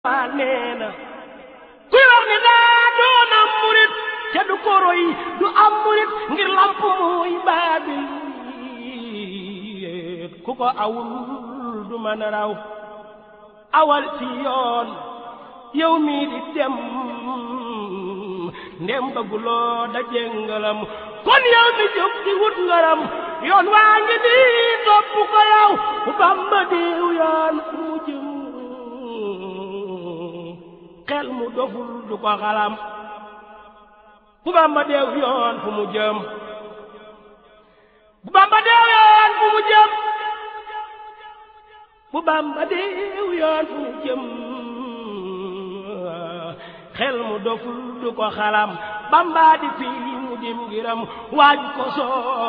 waa nee na kuy wax ni daa doon am murit te du ko roy du am murit ngir lamp muy baabil ku ko awul du mën a raw awal ci yoon yow mii di dem ndem bëgguloo daje ngalam kon yow mi jóg di wut ngaram yoon waa ngi nii topp ko yow bu Bamba diw yoon fu mu jëm xel mu doful du ko xalam bu Bamba deew yoon fu mu jëm bu Bamba deew yoon fu mu jëm bu Bamba deew yoon fu mu jëm xel mu doful du ko xalam Bamba di fii mu dim ngiram waaj ko soo